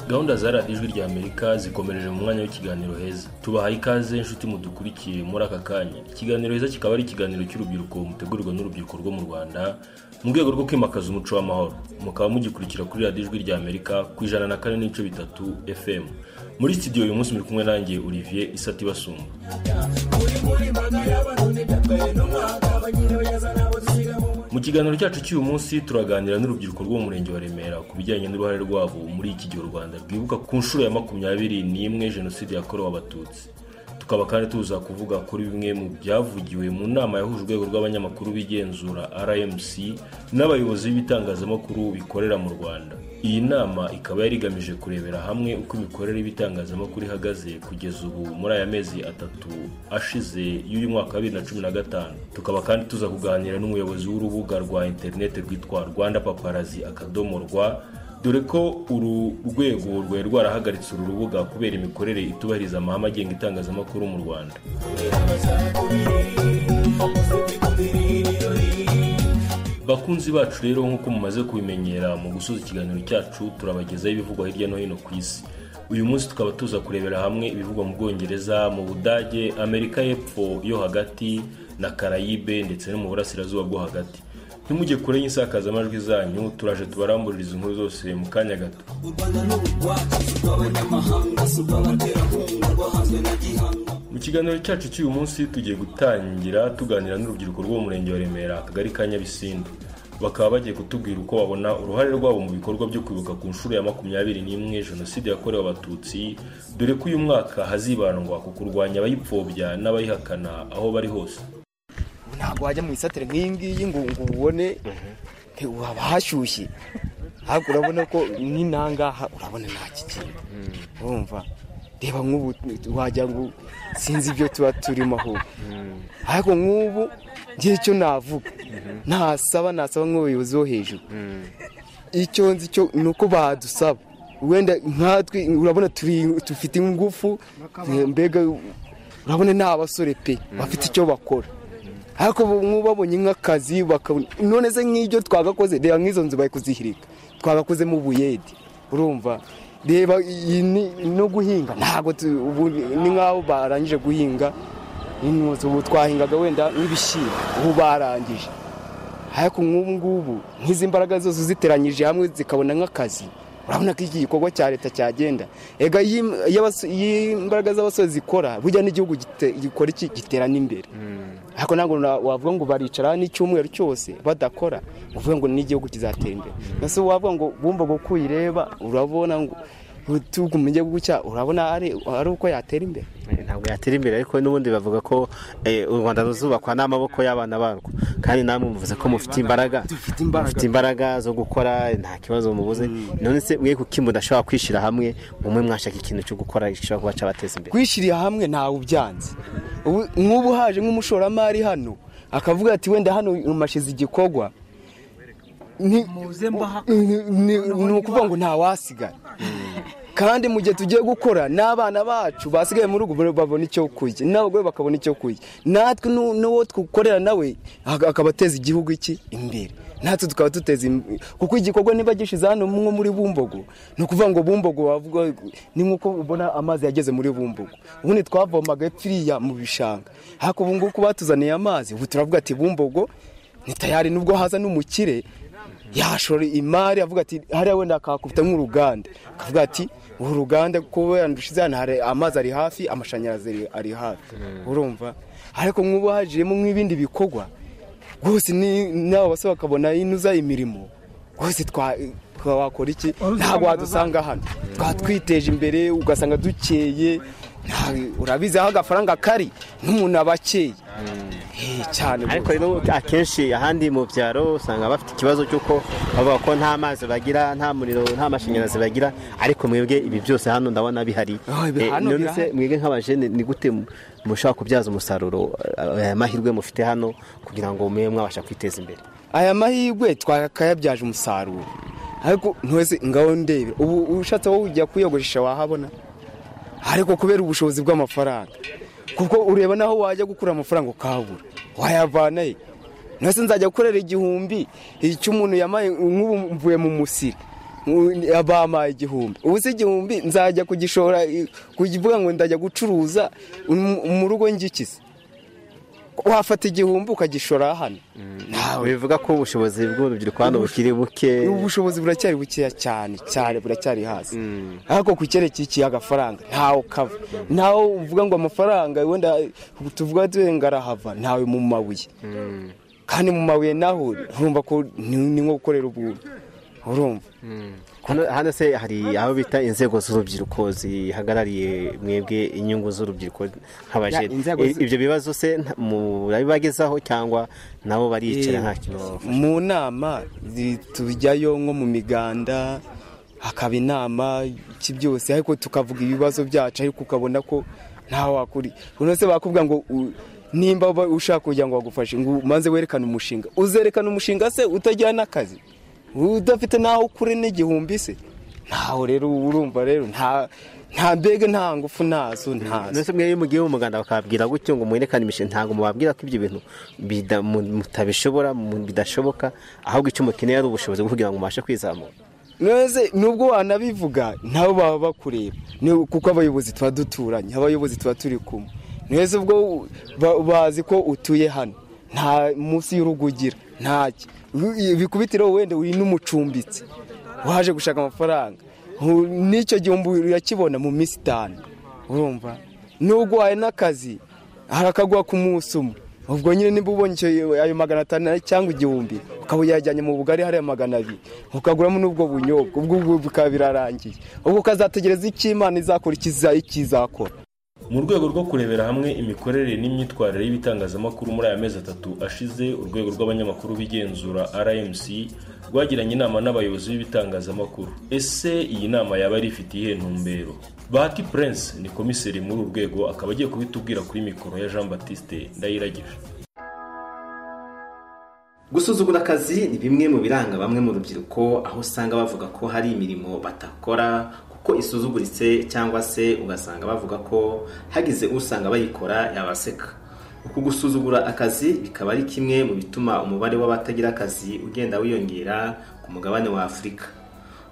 gahunda za radiyo ijwi rya amerika zikomereje mu mwanya w'ikiganiro heza tubahaye ikaze inshuti mudukurikiye muri aka kanya ikiganiro heza kikaba ari ikiganiro cy'urubyiruko mutegurirwa n'urubyiruko rwo mu rwanda mu rwego rwo kwimakaza umuco w'amahoro mukaba mugikurikira kuri radiyo ijwi rya amerika ku ijana na kane n'ibice bitatu fm muri studio uyu munsi muri kumwe nanjye olivier isati basumba mu kiganiro cyacu cy'uyu munsi turaganira n'urubyiruko rwo mu murenge wa remera ku bijyanye n'uruhare rwabo muri iki gihe u rwanda rwibuka ku nshuro ya makumyabiri n'imwe jenoside yakorewe abatutsi tukaba kandi tuza kuvuga kuri bimwe mu byavugiwe mu nama yahuje urwego rw'abanyamakuru b'igenzura rmc n'abayobozi b'ibitangazamakuru bikorera mu rwanda iyi nama ikaba yari igamije kurebera hamwe uko imikorere y'ibitangazamakuru ihagaze kugeza ubu muri aya mezi atatu ashize y'uyu mwaka wa bibiri na cumi na gatanu tukaba kandi tuza kuganira n'umuyobozi w'urubuga rwa interineti rwitwa rwanda paparazi akadomo rwa dore ko uru rwego rwari rwarahagaritse uru rubuga kubera imikorere itubahiriza amahame agenga itangazamakuru mu rwanda bakunzi bacu rero nk'uko mumaze kubimenyera mu gusoza ikiganiro cyacu turabagezaho ibivugwa hirya no hino ku isi uyu munsi tukaba tuza kurebera hamwe ibivugwa mu bwongereza mu budage amerika y'epfo yo hagati na karayibe ndetse no mu burasirazuba bwo hagati ntimujye kure y'insakazamajwi zanyu turaje tubarambuririza inkuru zose mu kanya gato mu kiganiro cyacu cy'uyu munsi tugiye gutangira tuganira n'urubyiruko rwo mu murenge wa remera akagari ka nyabisindu bakaba bagiye kutubwira uko babona uruhare rwabo mu bikorwa byo kwibuka ku nshuro ya makumyabiri n'imwe jenoside yakorewe abatutsi dore ko uyu mwaka hazibandwa ku kurwanya abayipfobya n'abayihakana aho bari hose ntabwo wajya mu isatire nk'iyi ngiyi ngo ngo ubone haba hashyushye ntabwo urabona ko n'inangaha urabona nta kigenda urumva reba nk'ubu wagira ngo sinzi ibyo tuba turimo ahubwo ariko nk'ubu ngira icyo navuga nasaba nasaba nk'ubuyobozi bo hejuru icyo nzi cyo ni uko badusaba wenda nkatwe urabona dufite ingufu mbega urabona ni abasore pe bafite icyo bakora ariko nk'ubabonye nk'akazi bakabona none se nk'ibyo twagakoze reba nk'izo nzu bari kuzihirika twagakozemo ubuyedi urumva reba no guhinga ntabwo ni nk'aho barangije guhinga ubu twahingaga wenda nk'ibishyimbo ubu barangije ariko nk'ubu ngubu nk'izi mbaraga zose uziteranyije hamwe zikabona nk'akazi urabona ko iki gikorwa cya leta cyagenda ega imbaraga z'abasore zikora burya n'igihugu gikora iki giterana imbere ariko ntabwo wavuga ngo baricara n'icyumweru cyose badakora uvuga ngo n'igihugu kizatera imbere mbese wavuga ngo bumva ngo uyireba urabona ngo mu gihugu cyacu urabona ari uko yatera imbere ntabwo yatera imbere ariko n'ubundi bavuga ko u rwanda ruzubakwa n'amaboko y'abana barwo kandi namwe muvuze ko mufite imbaraga mufite imbaraga zo gukora nta kibazo mubuze none se mwe kuko mudashobora kwishyira hamwe umwe mwashaka ikintu cyo gukora gishobora kuba cyabateza imbere kwishyirira hamwe ntawe ubyanze nk'ubu haje nk'umushoramari hano akavuga ati wenda hano umashize igikorwa ni ukuvuga ngo ntawasigara kandi mu gihe tugiye gukora n'abana bacu basigaye mu rugo babona icyo kurya n'abagore bakabona icyo kurya natwe n'uwo dukorera nawe akaba ateza igihugu iki imbere natwe tukaba duteza imbere kuko igikorwa niba gishyize hano nko muri bumbogo ni ukuvuga ngo bumbogo wavuga ni nk'uko ubona amazi yageze muri bumbogo ubundi twavomaga epfiriya mu bishanga ariko ubu ngubu batuzaniye amazi ubu turavuga ati bumbogo ni tayari nubwo haza n'umukire yashora imari avuga ati hariya wenda akakubita nk'uruganda akavuga ati uru ruganda kubera dushize hano hari amazi ari hafi amashanyarazi ari hafi urumva ariko nk'ubu hajemo nk'ibindi bikorwa rwose n'abo bose bakabona inuza imirimo rwose twakora iki ntabwo wadusanga hano twatwiteje imbere ugasanga dukeye urabizi aho agafaranga kari n'umuntu aba akeye cyane ariko akenshi ahandi mu byaro usanga bafite ikibazo cy'uko bavuga ko nta mazi bagira nta muriro nta mashanyarazi bagira ariko mwebwe ibi byose hano ndabona bihari none se mwebwe nk'abajene ni gute mushobora kubyaza umusaruro aya mahirwe mufite hano kugira ngo mube mwabasha kwiteza imbere aya mahirwe twakayabyaje umusaruro ariko ntwese ngaho ndebe ubu ushatse wowe ujya kuyogoresha wahabona ariko kubera ubushobozi bw'amafaranga kuko ureba n'aho wajya gukura amafaranga ukabura wayavana he nase nzajya gukorera igihumbi icyo umuntu yamaye nk'ubu mvuye mu musiri bampaye igihumbi ubu se igihumbi nzajya kugishora kuvuga ngo ndajya gucuruza mu rugo ngikize wafata igihumbi ukagishora hano bivuga ko ubushobozi bw'urubyiruko hano bukiri buke ubushobozi buracyari bukeya cyane cyane buracyari hasi ariko ku cyerekeye agafaranga ntawe ukava ntawe uvuga ngo amafaranga wenda tuvuga ngo arahava ntawe mu mabuye kandi mu mabuye naho urumva ko ni nko gukorera ubuntu urumva hano se hari aho bita inzego z'urubyiruko zihagarariye mwebwe inyungu z'urubyiruko nk'abajene ibyo bibazo se murabibagezaho cyangwa nabo baricara nta kintu mu nama tujyayo nko mu miganda hakaba inama iki byose ariko tukavuga ibibazo byacu ariko ukabona ko ntawe wakuri uno se bakubwira ngo nimba ushaka kugira ngo bagufashe ngo umanze werekane umushinga uzerekana umushinga se utagira n'akazi udafite n'aho ukure n'igihumbi se ntaho rero urumva rero nta nta mbega nta ngufu ntazo ntazo mbese mwebwe mugiye mu muganda bakababwira gutyo ngo mwerekane imishinga ntabwo mubabwira ko ibyo bintu mutabishobora bidashoboka ahubwo icyo mukeneye ari ubushobozi kugira ngo mubashe kwizamura neze nubwo wanabivuga nabo baba bakureba kuko abayobozi tuba duturanye abayobozi tuba turi kumwe neza ubwo bazi ko utuye hano nta munsi y'urugo ugira ntacyo ibikubitiro wenda uri n'umucumbitsi waje gushaka amafaranga n'icyo gihumbi urakibona mu minsi itanu urumva nubwo wahaye n'akazi harakaguha ku munsi umwe ubwo nyine niba ubonye ayo magana atanu cyangwa igihumbi ukaba uyajyanye mu bugari hariya magana abiri ukaguramo n'ubwo bunyobwa ubwo bikaba birarangiye ubwo ukazategereza icyo imana izakora ikizakora mu rwego rwo kurebera hamwe imikorere n'imyitwarire y'ibitangazamakuru muri aya mezi atatu ashize urwego rw'abanyamakuru b'igenzura rmc rwagiranye inama n'abayobozi b'ibitangazamakuru ese iyi nama yaba ari ifitiye ntumbero bahati prince ni komiseri muri uru rwego akaba agiye kubitubwira kuri mikoro ya jean batiste ndayiragije gusuzugura akazi ni bimwe mu biranga bamwe mu rubyiruko aho usanga bavuga ko hari imirimo batakora ko isuzuguritse cyangwa se ugasanga bavuga ko hagize usanga bayikora yabaseka uku gusuzugura akazi bikaba ari kimwe mu bituma umubare w'abatagira akazi ugenda wiyongera ku mugabane wa afurika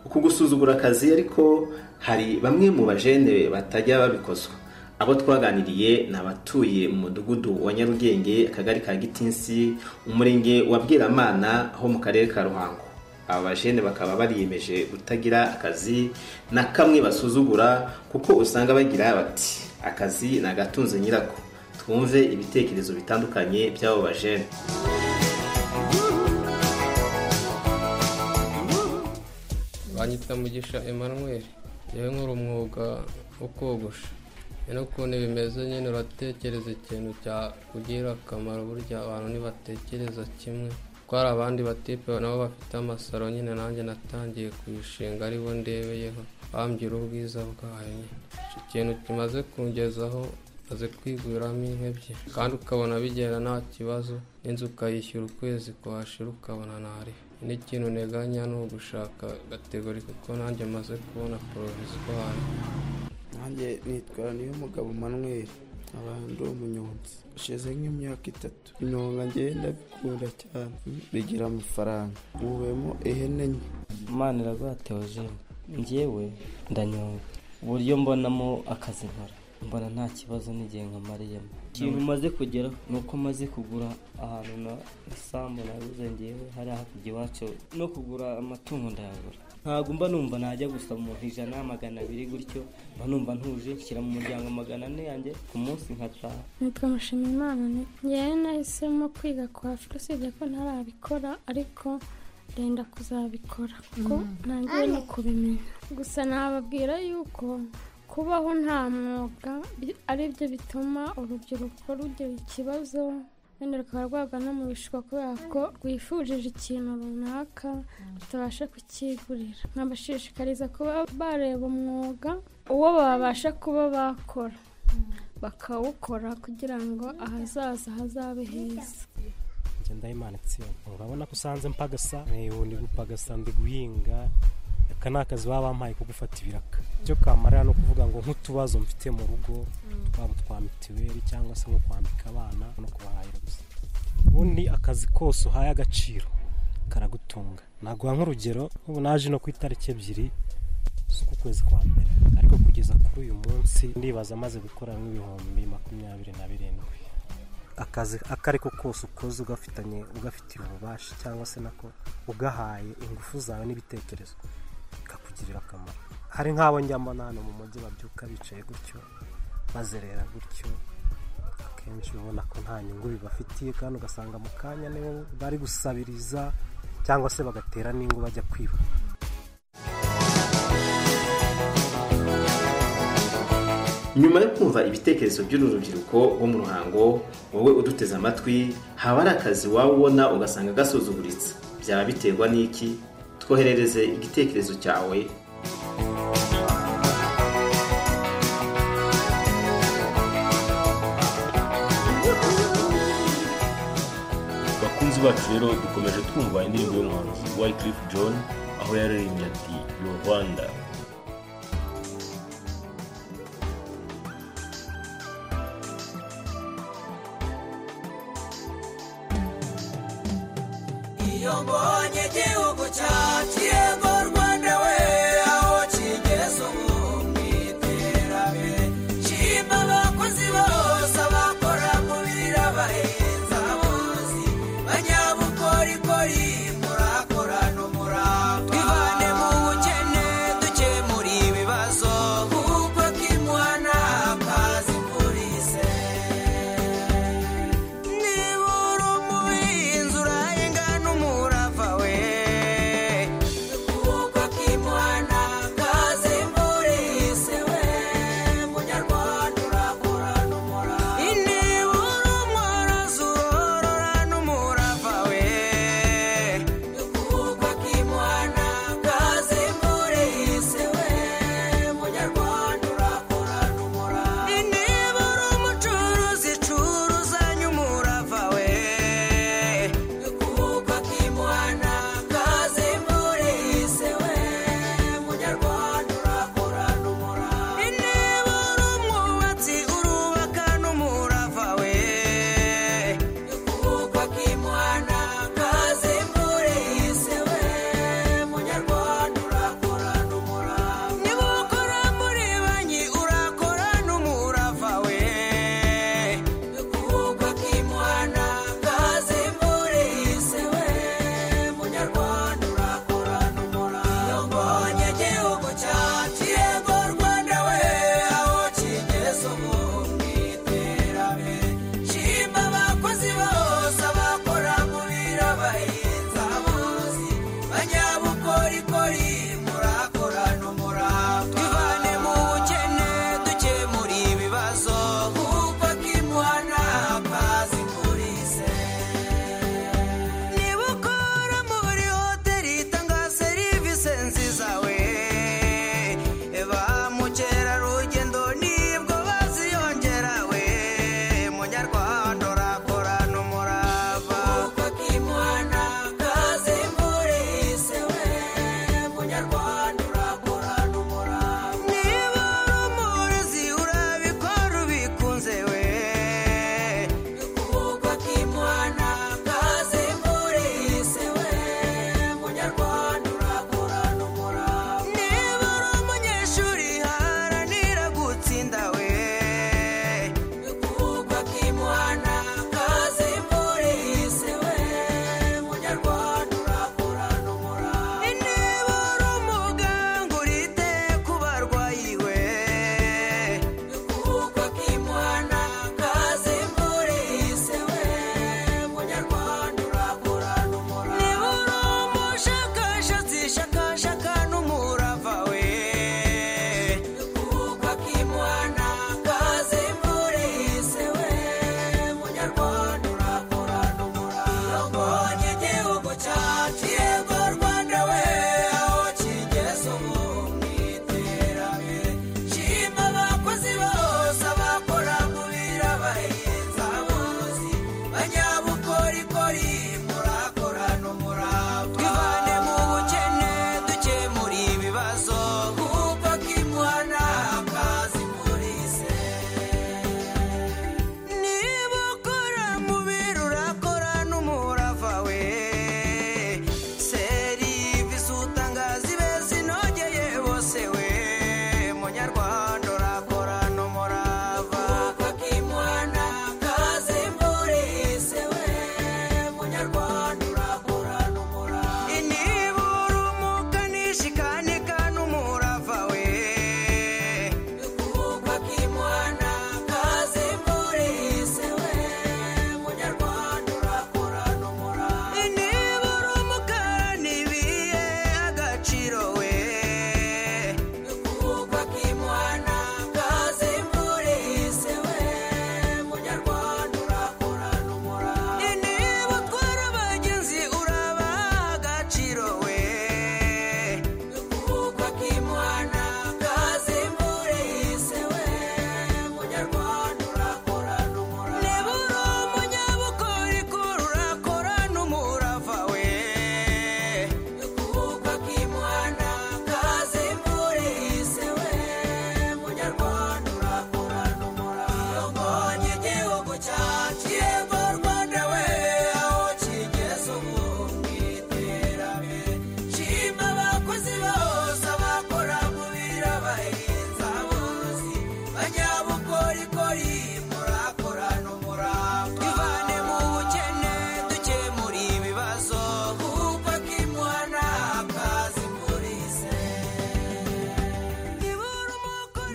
uku gusuzugura akazi ariko hari bamwe mu bajene batajya babikozwa abo twaganiriye ni abatuye mu mudugudu wa nyarugenge akagari ka gitinsi umurenge wa bwiramana ho mu karere ka ruhango aba bajene bakaba bariyemeje kutagira akazi na kamwe basuzugura kuko usanga bagira bati akazi ni agatunze nyirako twumve ibitekerezo bitandukanye by'abo bajene banyitwa mugisha emanuweli yewe nkora umwuga wo kogosha nyine ukuntu bimeze nyine uratekereza ikintu cyakugirira akamaro burya abantu ntibatekereza kimwe ko hari abandi batipe nabo bafite amasaro nyine nanjye natangiye kuyishinga aribo ndebeyeho bambwira ubwiza bwayo iki kintu kimaze kungezaho maze kwiguriramo ebyiri kandi ukabona bigenda nta kibazo n'inzu ukayishyura ukwezi kuhashira ukabona ntari n'ikintu nteganya ni ugushaka gategori kuko nanjye maze kubona porovizwari nanjye nitwa niyo mugabo manweri abandi umunyonzi ushize nk'imyaka itatu inyonga ngenda bikunda cyane bigira amafaranga mubemo ihene nke imana iraguha teogene ngewe ndanyonga uburyo mbonamo akazi nkora mbona nta kibazo n'igihe nkamariyemo ikintu umaze kugeraho ni uko maze kugura ahantu na isambu nabuze ngewe hariya hakurya iwacu no kugura amatungo ndayagura ntabwo mba numva najya gusa mu ijana magana abiri gutyo mba numva ntuje nshyira mu muryango magana ane yanjye ku munsi nkataha nitwa mushimimana ngewe nahisemo kwiga kuhafite usibye ko ntarabikora ariko ndenda kuzabikora kuko ntangiye no kubimenya gusa nababwira yuko kubaho nta mwuga ari byo bituma urubyiruko rugira ikibazo wenda rukaba rwagwa no mu bishuko kubera ko rwifujije ikintu runaka rutabasha kukigurira nkabashishikariza kuba bareba umwuga uwo babasha kuba bakora bakawukora kugira ngo ahazaza hazabe heza ndayimana itsinda urabona ko usanze mpagasa ndi gupagasa ndi guhinga aka ni akazi baba bampaye ko gufata ibiraka icyo kamarira ni ukuvuga ngo nk'utubazo mfite mu rugo twaba twa mituweli cyangwa se nko kwambika abana no kubahahira gusa ubundi akazi kose uhaye agaciro karagutunga naguha nk'urugero nk'ubu naje no ku itariki ebyiri z'uku kwezi kwa mbere ariko kugeza kuri uyu munsi ndibaza amaze gukora nk'ibihumbi makumyabiri na birindwi akazi ako ari ko kose ukoze ugafitanye ugafitiye ububasha cyangwa se nako ugahaye ingufu zawe n'ibitekerezo bikakugirira akamaro hari nk'abo njya mbona hano mu mujyi babyuka bicaye gutyo bazerera gutyo akenshi ubona ko nta nyungu bibafitiye kandi ugasanga mu kanya nibo bari gusabiriza cyangwa se bagatera n'ingo bajya kwiba nyuma yo kumva ibitekerezo by'uru rubyiruko rwo mu ruhango wowe uduteze amatwi haba hari akazi waba ubona ugasanga gasuzuguritse byaba biterwa n'iki twoherereze igitekerezo cyawe bakunzi bacu rero dukomeje twumva indirimbo y'umuhanzi wycliff john aho yaririmbye ati yo rwanda iyo mbonye igihugu cyacu yego rwanda we aho kigeze ubu mu iterambere nshima abakozi bose abakora mu biro abahinzi abavuzi banyabukorikori murakora n'umurava twivane mu bukene dukemure ibibazo kuko kimuhana akazi polisi niba uri umuhinzi urahingana umurava we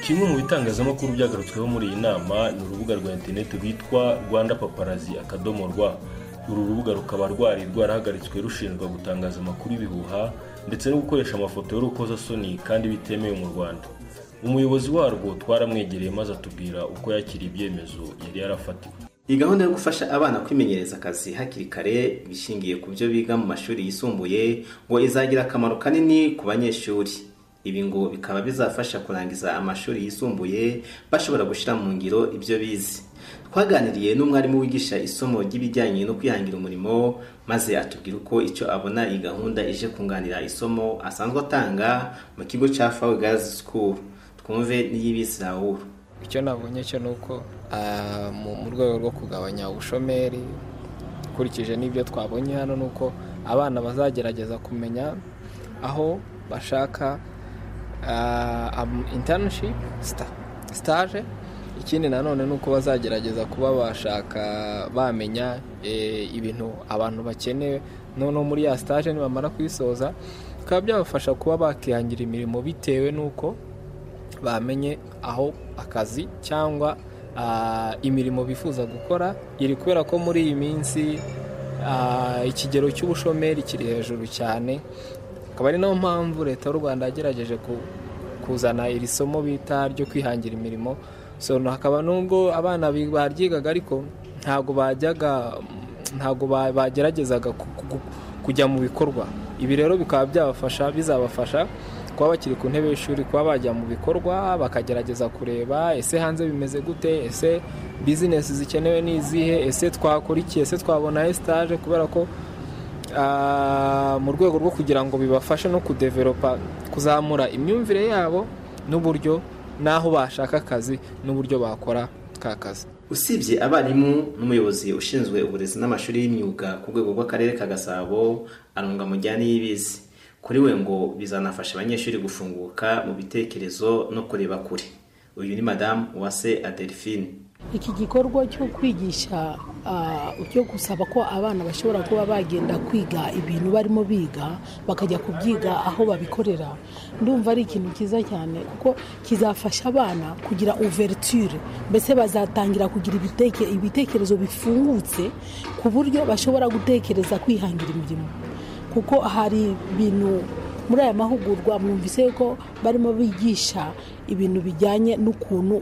kimwe mu bitangazamakuru byagarutsweho muri iyi nama ni urubuga rwa interineti rwitwa rwanda paparazi akadomo rwa uru rubuga rukaba rwari rwarahagaritswe rushinjwa gutangaza amakuru y'ibihuha ndetse no gukoresha amafoto y'urukozasoni kandi bitemewe mu rwanda umuyobozi warwo twaramwegereye maze atubwira uko yakiriye ibyemezo yari yarafatiwe iyi gahunda yo gufasha abana kwimenyereza akazi hakiri kare bishingiye ku byo biga mu mashuri yisumbuye ngo izagira akamaro kanini ku banyeshuri ibi ngo bikaba bizafasha kurangiza amashuri yisumbuye bashobora gushyira mu ngiro ibyo bize twaganiriye n'umwarimu wigisha isomo ry'ibijyanye no kwihangira umurimo maze atubwira uko icyo abona iyi gahunda ije kunganira isomo asanzwe atanga mu kigo cya fawe gazi sikuru twumve n'iy'ibisi rawuru icyo nabonye cyo ni uko mu rwego rwo kugabanya ubushomeri ukurikije n'ibyo twabonye hano ni uko abana bazagerageza kumenya aho bashaka intanishipu sitaje ikindi nanone ni uko bazagerageza kuba bashaka bamenya ibintu abantu bakeneye noneho muri ya sitaje nibamara kuyisoza bikaba byabafasha kuba bakihangira imirimo bitewe n'uko bamenye aho akazi cyangwa imirimo bifuza gukora iri kubera ko muri iyi minsi ikigero cy'ubushomeri kiri hejuru cyane akaba ari nayo mpamvu leta y'u rwanda yagerageje kuzana iri somo bita ryo kwihangira imirimo hakaba n'ubwo abana baryigaga ariko ntabwo bajyaga ntabwo bageragezaga kujya mu bikorwa ibi rero bikaba byabafasha bizabafasha kuba bakiri ku ntebe y'ishuri kuba bajya mu bikorwa bakagerageza kureba ese hanze bimeze gute ese bizinesi zikenewe ni izihe ese twakora iki ese twabona esitaje kubera ko mu rwego rwo kugira ngo bibafashe no kudeveropa kuzamura imyumvire yabo n'uburyo n'aho bashaka akazi n'uburyo bakora ka kazi usibye abarimu n'umuyobozi ushinzwe uburezi n'amashuri y'imyuga ku rwego rw'akarere ka gasabo arunga mujyane y'ibizi kuri we ngo bizanafasha abanyeshuri gufunguka mu bitekerezo no kureba kure uyu ni madamu uwase adelphine iki gikorwa cyo kwigisha cyo gusaba ko abana bashobora kuba bagenda kwiga ibintu barimo biga bakajya kubyiga aho babikorera ndumva ari ikintu cyiza cyane kuko kizafasha abana kugira uverture mbese bazatangira kugira ibitekerezo bifungutse ku buryo bashobora gutekereza kwihangira imirimo kuko hari ibintu muri aya mahugurwa mwumvise ko barimo bigisha ibintu bijyanye n'ukuntu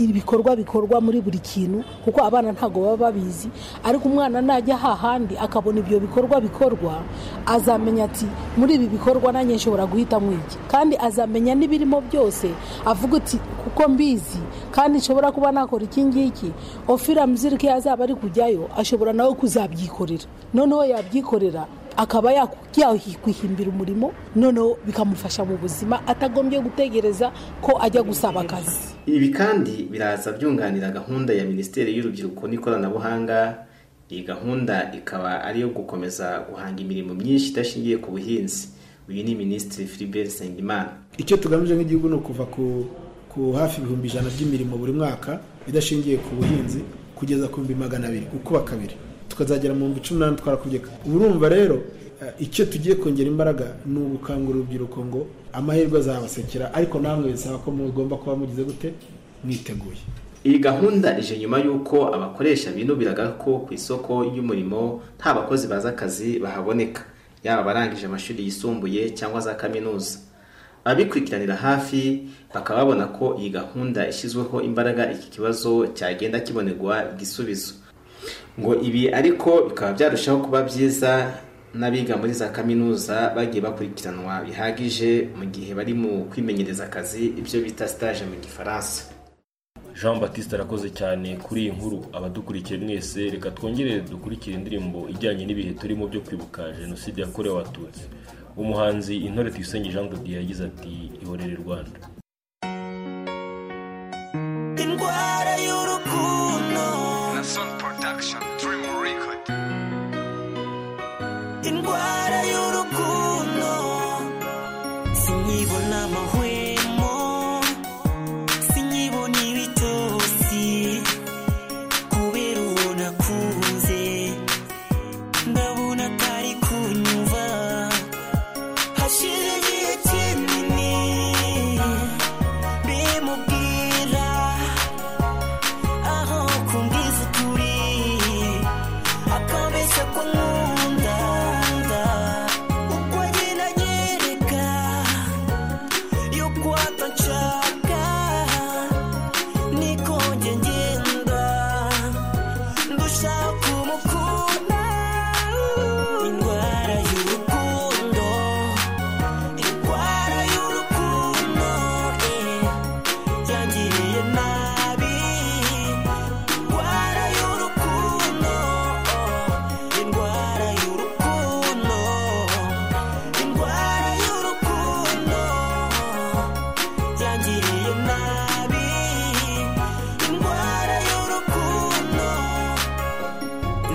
ibikorwa bikorwa muri buri kintu kuko abana ntabwo baba babizi ariko umwana najya hahandi akabona ibyo bikorwa bikorwa azamenya ati muri ibi bikorwa nanjye nshobora guhitamo iki kandi azamenya n'ibirimo byose avuga ati kuko mbizi kandi nshobora kuba nakora iki ngiki ofira muzirike yazaba ari kujyayo ashobora nawe kuzabyikorera noneho yabyikorera akaba yakwihimbira umurimo noneho bikamufasha mu buzima atagombye gutegereza ko ajya gusaba akazi ibi kandi biraza byunganira gahunda ya minisiteri y'urubyiruko n'ikoranabuhanga iyi gahunda ikaba ari iyo gukomeza guhanga imirimo myinshi idashingiye ku buhinzi uyu ni minisitiri Philibert Nsengimana icyo tugamije nk'igihugu ni ukuva ku hafi ibihumbi ijana by'imirimo buri mwaka idashingiye ku buhinzi kugeza ku bihumbi magana abiri gukuba kabiri tukazagera mu bihumbi cumi n'umunani twarakubyeka urumva rero icyo tugiye kongera imbaraga ni ugukangurira urubyiruko ngo amahirwe azabasekera ariko namwe bisaba ko mugomba kuba mugize gute mwiteguye iyi gahunda ije nyuma y'uko abakoresha binubiraga ko ku isoko ry'umurimo nta bakozi bazi akazi bahaboneka yaba abarangije amashuri yisumbuye cyangwa za kaminuza ababikurikiranira hafi bakaba babona ko iyi gahunda ishyizweho imbaraga iki kibazo cyagenda kibonerwa igisubizo ngo ibi ariko bikaba byarushaho kuba byiza n'abiga muri za kaminuza bagiye bakurikiranwa bihagije mu gihe bari mu kwimenyereza akazi ibyo bita sitaje mu gifaransa jean batiste arakoze cyane kuri iyi nkuru abadukurikiye mwese reka twongere dukurikire indirimbo ijyanye n'ibihe turimo byo kwibuka jenoside yakorewe abatutsi umuhanzi intore tuyisenge jean de yagize ati ihorere rwanda indwara y'urukundo na soni production dream record indwara y'urukundo sinyibona amahwemo sinyibona ibitosi kubera uwo nakunze ndabona atari kunyumva hashize igihe kinini bimubwira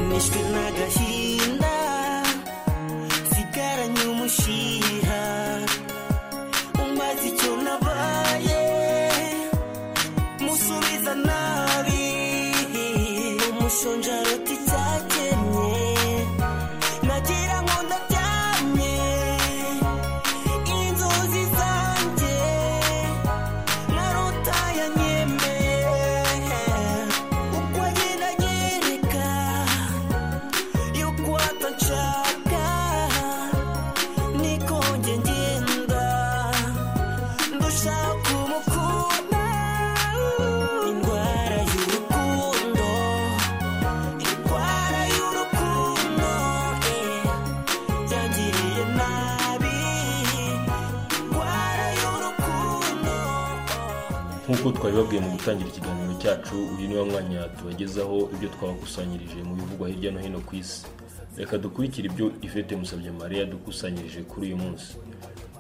mishwe n'agahinda nsigaranye umushiha umbaza icyo nabaye musubiza nabi umushonjaroti cyakenye nagira ngo ndaryamye inzozi zanjye narota yanyemeye uko agenda anyereka yuko atanshaka niko njye ngenda ndushaka umukunda indwara y'urukundo indwara y'urukundo eh, yangiriye nabi indwara y'urukundo nk'uko twabibabwiye mu gutangira ikiganiro cyacu uyu ni wo mwanya tubagezaho ibyo twabakusanyirije mu bivugwa hirya no hino ku isi reka dukurikire ibyo ivete musabye mariya dukusanyirije kuri uyu munsi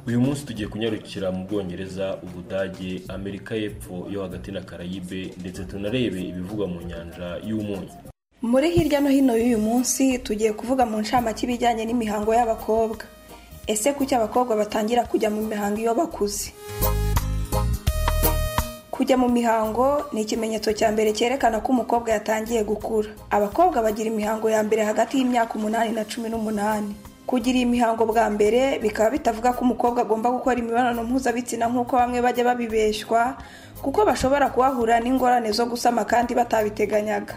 uyu munsi tugiye kunyarukira mu bwongereza ubudage amerika y'epfo yo hagati na karayibe ndetse tunarebe ibivugwa mu nyanja y'umunyu muri hirya no hino y'uyu munsi tugiye kuvuga mu ncamake ibijyanye n'imihango y'abakobwa ese kuki abakobwa batangira kujya mu mihango iyo bakuze kujya mu mihango ni ikimenyetso cya mbere cyerekana ko umukobwa yatangiye gukura abakobwa bagira imihango ya mbere hagati y'imyaka umunani na cumi n'umunani kugira iyi mihango bwa mbere bikaba bitavuga ko umukobwa agomba gukora imibonano mpuzabitsina nk'uko bamwe bajya babibeshwa kuko bashobora kuhahura n'ingorane zo gusama kandi batabiteganyaga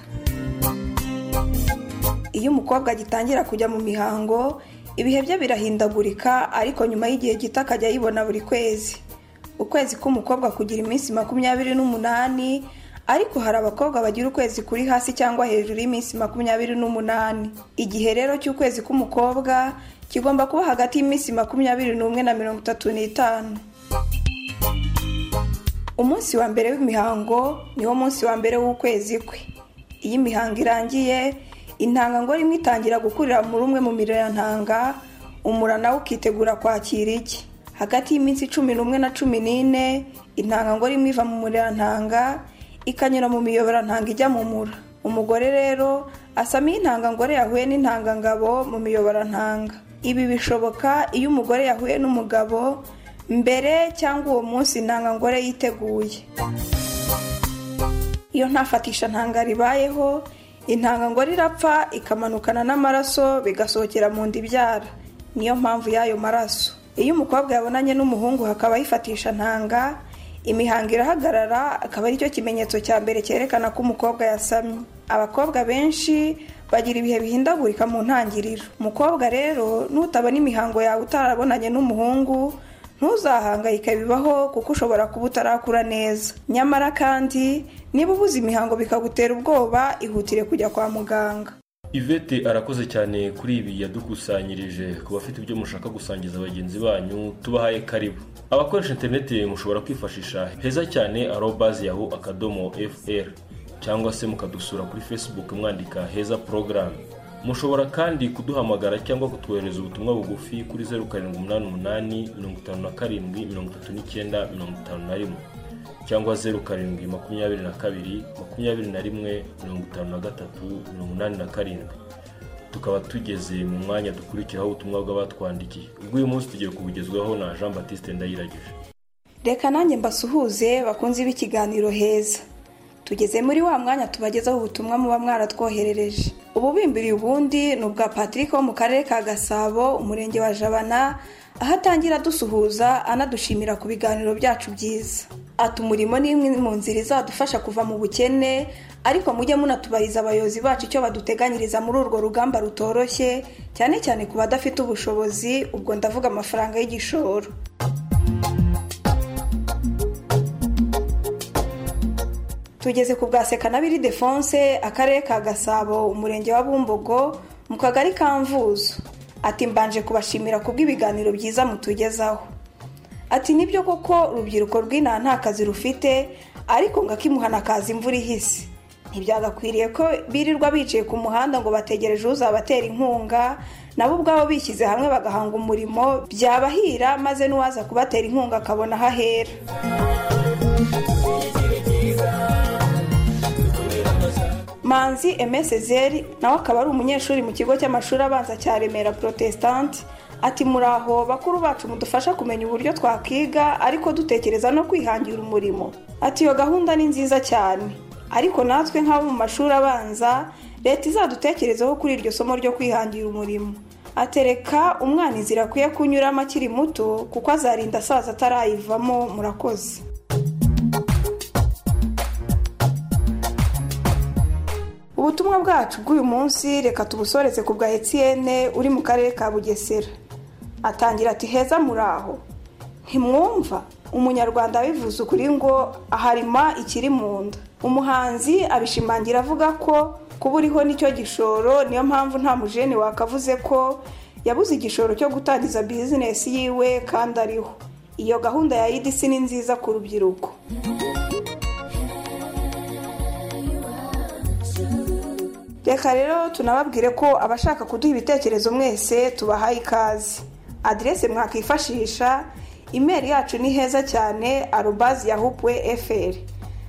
iyo umukobwa agitangira kujya mu mihango ibihe bye birahindagurika ariko nyuma y'igihe gito akajya ayibona buri kwezi ukwezi k'umukobwa kugira iminsi makumyabiri n'umunani ariko hari abakobwa bagira ukwezi kuri hasi cyangwa hejuru y'iminsi makumyabiri n'umunani igihe rero cy'ukwezi k'umukobwa kigomba kuba hagati y'iminsi makumyabiri n'umwe na mirongo itatu n'itanu umunsi wa mbere w'imihango niwo munsi wa mbere w'ukwezi kwe iyo imihango irangiye intanga ngo rimwe itangira gukurira muri umwe mu mirantanga umura nawe ukitegura kwakira igi hagati y'iminsi cumi n'umwe na cumi n'ine intanga ngo rimwe iva mu murantanga ikanyura mu miyoborantanga ijya mu mura umugore rero asama iyo intangangore yahuye n'intangangabo mu miyoborantanga ibi bishoboka iyo umugore yahuye n'umugabo mbere cyangwa uwo munsi intangangore yiteguye iyo ntafatisha ntanga ribayeho intangangore irapfa ikamanukana n'amaraso bigasohokera mu nda ibyara niyo mpamvu y'ayo maraso iyo umukobwa yabonanye n'umuhungu hakaba yifatisha ntanga imihango irahagarara akaba aricyo kimenyetso cya mbere cyerekana ko umukobwa yasamye abakobwa benshi bagira ibihe bihindagurika mu ntangiriro umukobwa rero nutabona imihango yawe utarabonanye n'umuhungu ntuzahangayike bibaho kuko ushobora kuba utarakura neza nyamara kandi niba ubuze imihango bikagutera ubwoba ihutire kujya kwa muganga ivete arakoze cyane kuri ibi yadukusanyirije ku bafite ibyo mushaka gusangiza bagenzi banyu tubahaye karibu abakoresha interineti mushobora kwifashisha heza cyane arobazi yahu akadomo fr cyangwa se mukadusura kuri facebook mwandika heza porogaramu mushobora kandi kuduhamagara cyangwa kutwohereza ubutumwa bugufi kuri zeru karindwi umunani umunani mirongo itanu na karindwi mirongo itatu n'icyenda mirongo itanu na rimwe cyangwa zeru karindwi makumyabiri na kabiri makumyabiri na rimwe mirongo itanu na gatatu mirongo inani na karindwi tukaba tugeze mu mwanya dukurikiraho ubutumwa bw'abatwandikiye ubw'uyu munsi tugiye kubugezwaho na jean batiste ndayiragije reka nanjye mbasuhuze bakunze b'ikiganiro heza tugeze muri wa mwanya tubagezaho ubutumwa muba mwaratwoherereje ububimbiriye ubundi ni ubwa patrick wo mu karere ka gasabo umurenge wa jabana aho atangira adusuhuza anadushimira ku biganiro byacu byiza ati umurimo ni imwe mu nzira izadufasha kuva mu bukene ariko mujye munatubariza abayobozi bacu icyo baduteganyiriza muri urwo rugamba rutoroshye cyane cyane ku badafite ubushobozi ubwo ndavuga amafaranga y'igishoro tugeze ku bwa sekanabiri defonse akarere ka gasabo umurenge wa bumbogo mu kagari ka mvuzo ati mbanje kubashimira ku bw'ibiganiro byiza mutugezaho ati nibyo koko urubyiruko rw'inaha nta kazi rufite ariko ngo akimuhana kaza imvura ihise ntibyagakwiriye ko birirwa bicaye ku muhanda ngo bategereje uzabatera inkunga nabo ubwabo bishyize hamwe bagahanga umurimo byabahira maze n'uwaza kubatera inkunga akabona aho ahera manzi emesezeri nawe akaba ari umunyeshuri mu kigo cy'amashuri abanza cya remera protestante ati muraho bakuru bacu mudufasha kumenya uburyo twakiga ariko dutekereza no kwihangira umurimo ati iyo gahunda ni nziza cyane ariko natwe nk'abo mu mashuri abanza leta izadutekerezeho kuri iryo somo ryo kwihangira umurimo atereka umwana inzira akwiye kunyuramo akiri muto kuko azarinda asaza atarayivamo murakoze ubutumwa bwacu bw'uyu munsi reka tubusoreze ku bwa etiyene uri mu karere ka bugesera atangira ati heza muraho ntimwumva umunyarwanda abivuze ukuri ngo aharima ikiri mu nda umuhanzi abishimangira avuga ko kuba uriho nicyo gishoro niyo mpamvu nta mujeni wakavuze ko yabuze igishoro cyo gutangiza bizinesi yiwe kandi ariho iyo gahunda ya idc ni nziza ku rubyiruko reka rero tunababwire ko abashaka kuduha ibitekerezo mwese tubahaye ikaze aderese mwakwifashisha imeri yacu ni heza cyane arubazi yahupwe fr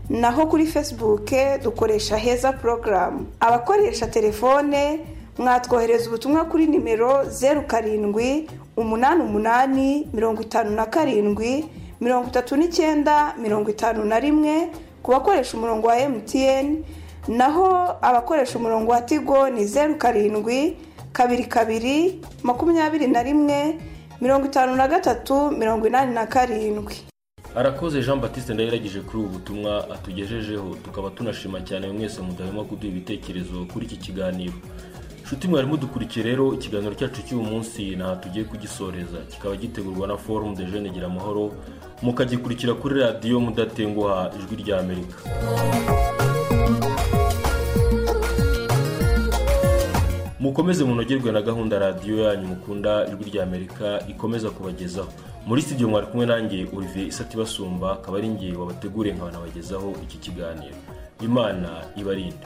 naho kuri facebook dukoresha heza porogaramu abakoresha telefone mwatwohereza ubutumwa kuri nimero zeru karindwi umunani umunani mirongo itanu na karindwi mirongo itatu n'icyenda mirongo itanu na rimwe ku bakoresha umurongo wa emutiyeni naho abakoresha umurongo wa tigo ni zeru karindwi kabiri kabiri makumyabiri na rimwe mirongo itanu na gatatu mirongo inani na karindwi arakoze jean batiste ndayiragije kuri ubu butumwa atugejejeho tukaba tunashima cyane mwese mudahema kuduha ibitekerezo kuri iki kiganiro nshuti mwari mudukurikiye rero ikiganiro cyacu cy'uyu munsi ntaho tugiye kugisoreza kikaba gitegurwa na forumu de jeune gira amahoro mukagikurikira kuri radiyo mudatenguha ijwi rya amerika mukomeze munogerwe na gahunda radiyo yanyu mukunda ijwi rya amerika ikomeza kubagezaho muri studio mwari kumwe nanjye olivier isati basumba akaba ari ngewe wabateguriye nkabanabagezaho iki kiganiro imana ibarinde